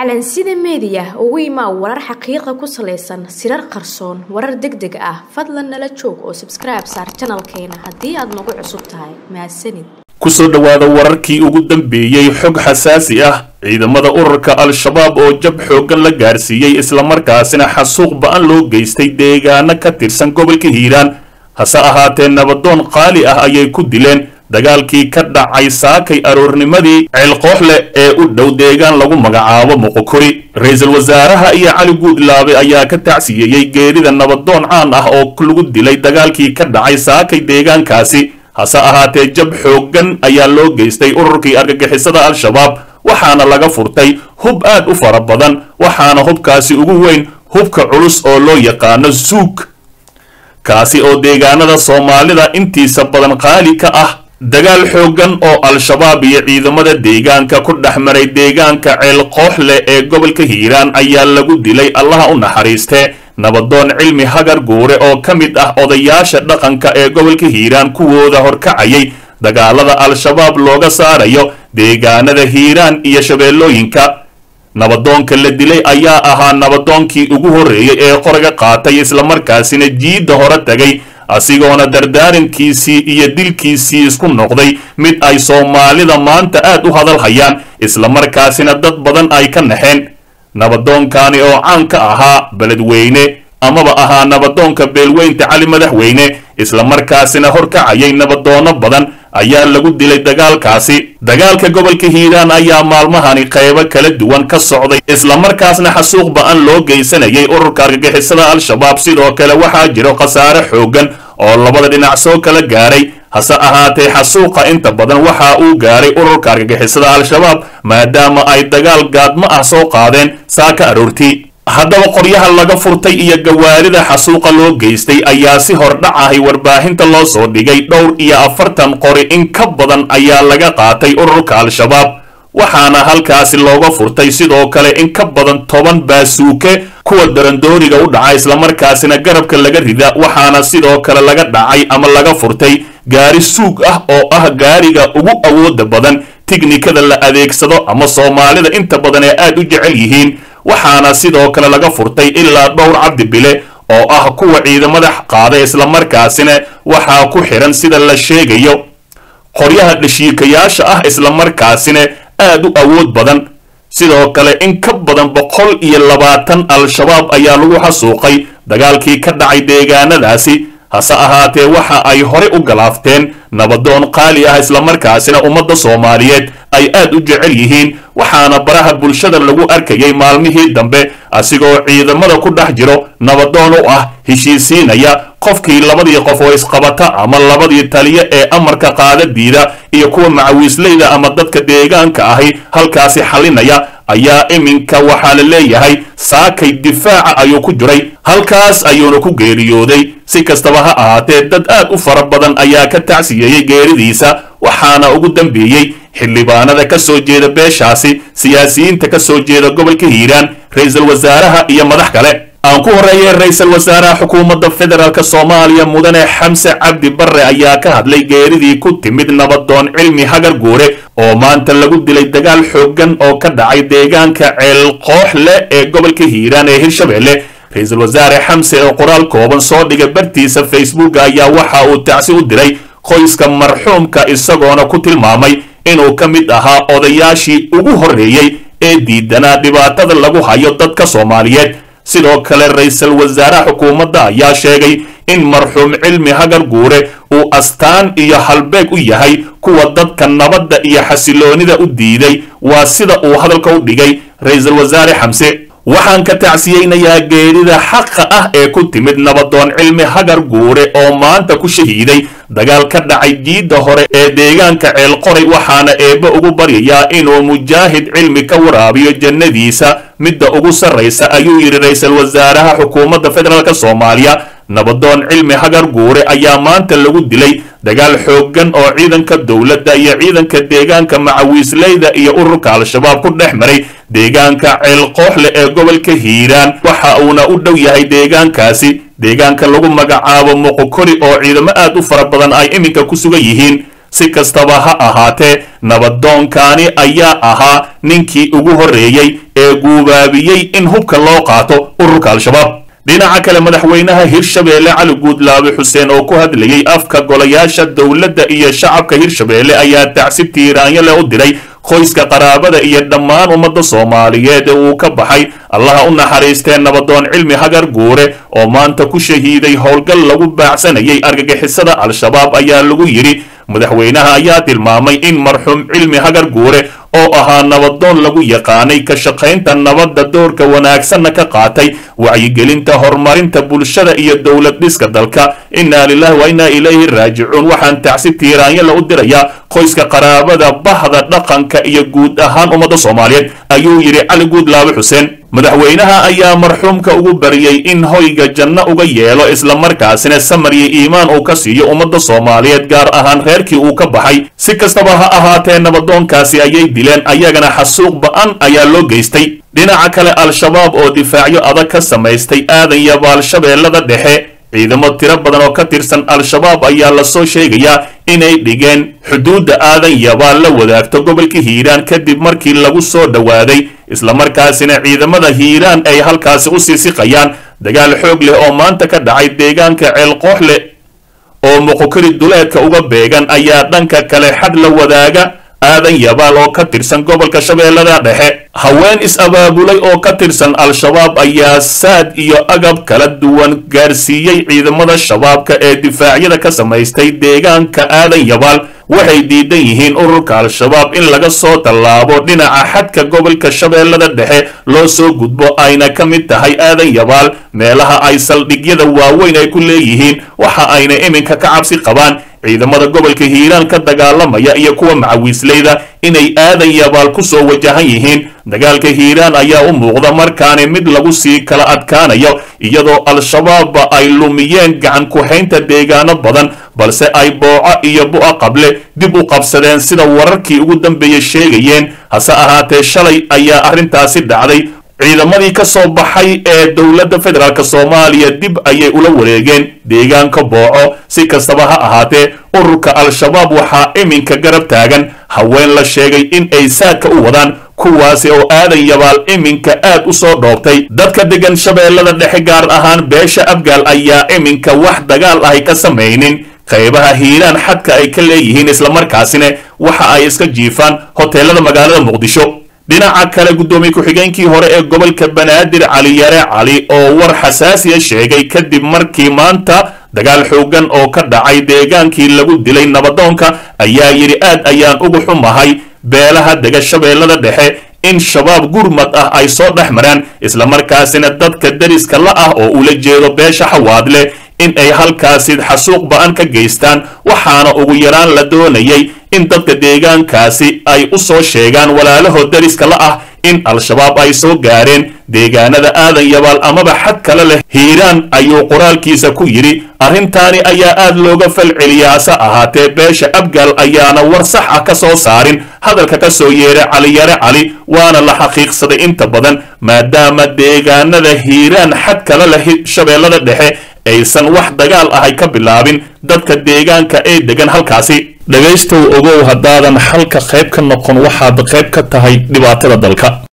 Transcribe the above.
calansida meediya ugu imaa warar xaqiiqa ku salaysan sirar qarsoon warar deg deg ah fadlan nala joog oo sabskribe saar janalkeena haddii aad nagu cusub tahay mahadsanid kusoo dhowaada wararkii ugu dambeeyey xog xasaasi ah ciidamada ururka al-shabaab oo jab xooggan la gaarsiiyey islamarkaasina xasuuq ba-an loo geystay deegaano ka tirsan gobolka hiiraan hase ahaatee nabadoon qaali ah ayay ku dileen dagaalkii ka dhacay saakay aroornimadii ceelqooxleh ee u dhow deegaan lagu magacaabo muqokori ra-iisul wasaaraha iyo cali guudlaabe ayaa ka tacsiyeeyey geerida nabadoon caan ah oo lagu dilay dagaalkii ka dhacay saakay deegaankaasi hase ahaatee jab xooggan ayaa loo geystay ururkii argagixisada al-shabaab waxaana laga furtay hub aad u fara badan waxaana hubkaasi ugu weyn hubka culus oo loo yaqaano zuug kaasi oo deegaanada soomaalida intiisa badan qaali ka ah dagaal xooggan oo al-shabaab iyo ciidamada deegaanka ku dhex maray deegaanka ceelqooxleh ee gobolka hiiraan ayaa lagu dilay allaha u naxariistee nabadoon cilmi hagar guure oo ka mid ah odayaasha dhaqanka ee gobolka hiiraan kuwooda horkacayay dagaalada al-shabaab looga saarayo deegaanada hiiraan iyo shabeellooyinka nabadoonka la dilay ayaa ahaa nabadoonkii ugu horreeyey ee qoraga qaatay islamarkaasina jiidda hore tagay asigoona dardaarankiisii iyo dilkiisii isku noqday mid ay soomaalida maanta aad u hadal hayaan islamarkaasina dad badan ay ka naxeen nabadoonkani oo caan ka ahaa beledweyne amaba ahaa nabadoonka beelweynta cali madaxweyne islamarkaasina horkacayay nabadoono badan ayaa lagu dilay dagaalkaasi dagaalka gobolka hiiraan ayaa maalmahani qaybo kala duwan ka socday islamarkaasna xasuuq ba-an loo geysanayay ururka argagixisada al-shabaab sidoo kale waxaa jiro khasaare xooggan oo labada dhinac soo kala gaaray hase ahaatee xasuuqa inta badan waxa uu gaaray ururka argagixisada al-shabaab maadaama ay dagaal gaadmo ah soo qaadeen saaka aroortii haddaba qoryaha laga furtay iyo gawaarida xasuuqa loo geystay ayaa si hordhac ahay warbaahinta loo soo dhigay dhowr iyo afartan qori in ka badan ayaa laga qaatay ururka al-shabaab waxaana halkaasi looga furtay sidoo kale in ka badan toban baasuuke kuwa darandooriga u dhaca islamarkaasina garabka laga rida waxaana sidoo kale laga dhacay ama laga furtay gaari suug ah oo ah gaariga ugu awooda badan tiknikada la adeegsado ama soomaalida inta badan ee aad u jecel yihiin waxaana sidoo kale laga furtay ilaa dhowr cabdi bile oo ah kuwa ciidamada qaada islamarkaasina waxaa ku xihan sida la sheegayo qoryaha dhashiikayaasha ah islamarkaasina aad u awood badan sidoo kale in ka badan boqol iyo labaatan al-shabaab ayaa lagu xasuuqay dagaalkii ka dhacay deegaanadaasi hase ahaatee waxa ay hore u galaafteen nabadoon qaali ah islamarkaasina ummadda soomaaliyeed ay aad u jecel yihiin waxaana baraha bulshada lagu arkayay maalmihii dambe asigoo ciidamada ku dhex jiro nabadoon u ah heshiisiinaya qofkii labadii qof oo isqabata ama labadii taliya ee amarka qaada diida iyo kuwa macawiisleyda ama dadka deegaanka ahi halkaasi xalinaya ayaa iminka waxaa la leeyahay saakay difaaca ayuu ku jiray halkaas ayuuna ku geeriyooday si kastaba ha ahaatee dad aad u fara badan ayaa ka tacsiyeeyey geeridiisa waxaana ugu dambeeyey xildhibaanada ka soo jeeda beeshaasi siyaasiyiinta ka soo jeeda gobolka hiiraan ra-iisul wasaaraha iyo madax kale aan ku horreeyay ra-iisul wasaaraha xukuumadda federaalk soomaaliya mudane xamse cabdi barre ayaa ka hadlay geeridii ku timid nabadoon cilmi hagar guure oo maanta lagu dilay dagaal xooggan oo ka dhacay deegaanka ceelqooxle ee gobolka hiiraan ee hirshabeelle ra-iisul wasaare xamse oo qoraal kooban soo dhigay bartiisa facebook ayaa waxa uu tacsi u diray qoyska marxuumka isagoona ku tilmaamay inuu ka mid ahaa odayaashii ugu horreeyey ee diidanaa dhibaatada lagu hayo dadka soomaaliyeed sidoo kale ra-iisul wasaaraha xukuumadda ayaa sheegay in marxuum cilmi hagar guure uu astaan iyo halbeeg u yahay kuwa dadka nabadda iyo xasiloonida u diiday waa sida uu hadalka u dhigay ra-iisul wasaare xamse waxaan ka tacsiyeynayaa geerida xaqa ah ee ku timid nabadoon cilmi hagar guure oo maanta ku shahiiday dagaal ka dhacay jiidda hore ee deegaanka ceelqoray waxaana eebbe ugu baryayaa inuu mujaahid cilmi ka waraabiyo jannadiisa midda ugu sarraysa ayuu yidhi ra-iisul wasaaraha xukuumadda federaalk soomaaliya nabadoon cilmi hagar guure ayaa maanta lagu dilay dagaal xooggan oo ciidanka dowladda iyo ciidanka deegaanka macawiisleyda iyo ururka al-shabaab ku dhex maray deegaanka ceelqooxle ee gobolka hiiraan waxa uuna u dhow yahay deegaankaasi deegaanka lagu magacaabo muqokori oo ciidamo aad u fara badan ay iminka ku sugan yihiin si kastaba ha ahaatee nabadoonkani ayaa ahaa ninkii ugu horreeyey ee guubaabiyey in hubka loo qaato ururka al-shabaab dhinaca kale madaxweynaha hirshabeelle cali guudlaabe xuseen oo ku hadlayey afka golayaasha dowladda iyo shacabka hirshabeelle ayaa tacsi tiiraanyo leh u diray qoyska qaraabada iyo dhammaan ummadda soomaaliyeed ee uu ka baxay allaha u naxariistee nabadoon cilmi hagar guure oo maanta ku shahiiday howlgal lagu baacsanayay argagixisada al-shabaab ayaa lagu yidhi madaxweynaha ayaa tilmaamay in marxuum cilmi hagar guure oo ahaa nabadoon lagu yaqaanay ka shaqaynta nabadda doorka wanaagsanna ka qaatay wacyigelinta horumarinta bulshada iyo dowlad dhiska dalka innaa lilahi wa innaa ilayhi raajicuun waxaan tacsi tiiraanyo la u dirayaa qoyska qaraabada bahda dhaqanka iyo guud ahaan ummadda soomaaliyeed ayuu yidhi cali guudlaabe xuseen madaxweynaha ayaa marxuumka ugu bariyey in hoyga janno uga yeelo islamarkaasina samar iyo iimaan uu ka siiyo ummadda soomaaliyeed gaar ahaan reerkii uu ka baxay si kastaba ha ahaatee nabadoonkaasi ayay dileen ayagana xasuuq ba-an ayaa loo geystay dhinaca kale al-shabaab oo difaacyo adag ka samaystay aadan yabaal shabeellada dhexe ciidamo tiro badan oo ka tirsan al-shabaab ayaa lasoo sheegayaa inay dhigeen xuduudda aadan yabaal la wadaagto gobolka hiiraan kadib markii lagu soo dhowaaday islamarkaasina ciidamada hiiraan ay halkaasi u sii siqayaan dagaal xoog leh oo maanta ka dhacay deegaanka ceelqooxle oo muqokari duleedka uga beegan ayaa dhanka kale xad la wadaaga aadan yabaal oo ka tirsan gobolka shabeellada dhexe haween is-abaabulay oo ka tirsan al-shabaab ayaa saad iyo agab kala duwan gaarsiiyey ciidamada shabaabka ee difaacyada ka samaystay deegaanka aadan yabaal waxay diidan yihiin ururka al-shabaab in laga soo tallaabo dhinaca xadka gobolka shabeellada dhexe loo soo gudbo ayna ka mid tahay aadan yabaal meelaha ay saldhigyada waaweyn ay ku leeyihiin waxa ayna iminka ka cabsi qabaan ciidamada gobolka hiiraan ka dagaalamaya iyo kuwa macawiisleyda inay aadan yabaal ku soo wajahan yihiin dagaalka hiiraan ayaa u muuqda markaani mid lagu sii kala adkaanayo iyadoo al-shabaabba ay lumiyeen gacan ku-haynta deegaano badan balse ay booco iyo bu'a qable dib u qabsadeen sida wararkii ugu dambeeyey sheegayeen hase ahaatee shalay ayaa arrintaasi dhacday ciidamadii ka soo baxay ee dowladda federaalk soomaaliya dib ayay ula wareegeen deegaanka booco si kastaba ha ahaatee ururka al-shabaab waxaa iminka garab taagan haween la sheegay in ay saadka u wadaan kuwaasi oo aadan yabaal iminka aad u soo dhoobtay dadka degan shabeellada dhexe gaar ahaan beesha abgaal ayaa iminka wax dagaal ahay ka samaynin qaybaha hiiraan xadka ay ka leeyihiin islamarkaasina waxa ay iska jiifaan hoteelada magaalada muqdisho dhinaca kale guddoomiye ku-xigeenkii hore ee gobolka banaadir cali yare cali oo war xasaasiya sheegay kadib markii maanta dagaal xoogan oo ka dhacay deegaankii lagu dilay nabadoonka ayaa yidhi aad ayaan ugu xumahay beelaha dega shabeellada dhexe in shabaab gurmad ah ay soo dhex maraan islamarkaasina dadka deriska la ah oo ula jeedo beesha xawaadle in ay halkaasi xasuuq ba-an ka geystaan waxaana ugu yaraan la doonayay in dadka deegaankaasi ay u soo sheegaan walaalahood deriska la ah in al-shabaab ay soo gaareen deegaanada aadan yabaal amaba xad kale leh hiiraan ayuu qoraalkiisa ku yidhi arrintaani ayaa aad looga falceliya hase ahaatee beesha abgaal ayaana war sax ah ka soo saarin hadalka ka soo yeeray caliyare cali waana la xaqiiqsaday inta badan maadaama deegaanada hiiraan xad kale leh shabeellada dhexe aysan wax dagaal ahay ka bilaabin dadka deegaanka ee degan halkaasi dhegaystow ogow haddaadan xalka qayb ka noqon waxaad qayb ka tahay dhibaatada dalka